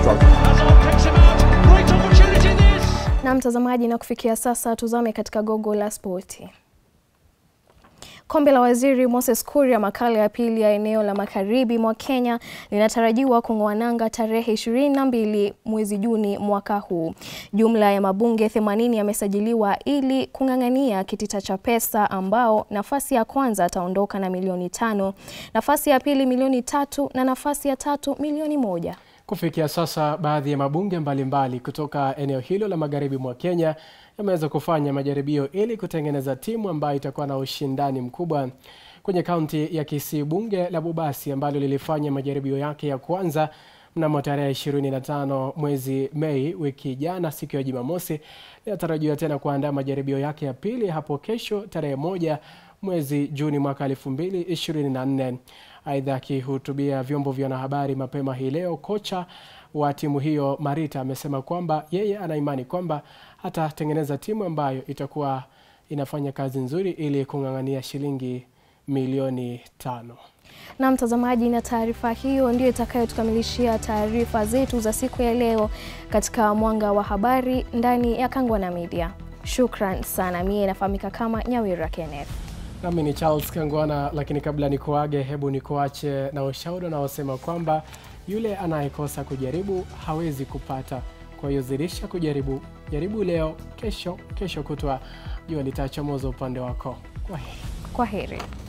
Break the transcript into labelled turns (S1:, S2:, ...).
S1: struggle.
S2: Hazard picks him out. Great opportunity this.
S3: Na mtazamaji, na kufikia sasa tuzame katika gogo la spoti. Kombe la Waziri Moses Kuria, makala ya pili ya eneo la magharibi mwa Kenya linatarajiwa kung'oa nanga tarehe 22 mwezi Juni mwaka huu. Jumla ya mabunge 80 yamesajiliwa ili kung'ang'ania kitita cha pesa, ambao nafasi ya kwanza ataondoka na milioni tano, nafasi ya pili milioni tatu na nafasi ya tatu milioni moja.
S4: Kufikia sasa baadhi ya mabunge mbalimbali kutoka eneo hilo la magharibi mwa Kenya yameweza kufanya majaribio ili kutengeneza timu ambayo itakuwa na ushindani mkubwa. Kwenye kaunti ya Kisii, bunge la Bubasi ambalo lilifanya majaribio yake ya kwanza mnamo tarehe 25 mwezi Mei wiki jana, siku ya Jumamosi, linatarajiwa tena kuandaa majaribio yake ya pili hapo kesho tarehe moja mwezi Juni mwaka 2024. Aidha, akihutubia vyombo vya wanahabari mapema hii leo, kocha wa timu hiyo Marita amesema kwamba yeye ana imani kwamba atatengeneza timu ambayo itakuwa inafanya kazi nzuri ili kung'ang'ania shilingi milioni tano.
S3: Na mtazamaji, na taarifa hiyo ndio itakayotukamilishia taarifa zetu za siku ya leo katika Mwanga wa Habari ndani ya Kangwana Media. Shukran sana. Mie nafahamika kama Nyawira Kenneth.
S4: Nami ni Charles Kangwana, lakini kabla nikuage, hebu nikuache na ushauri unaosema kwamba yule anayekosa kujaribu hawezi kupata. Kwa hiyo zidisha kujaribu, jaribu leo, kesho, kesho kutwa jua litachomoza upande wako. Kwa heri.
S3: Kwa heri.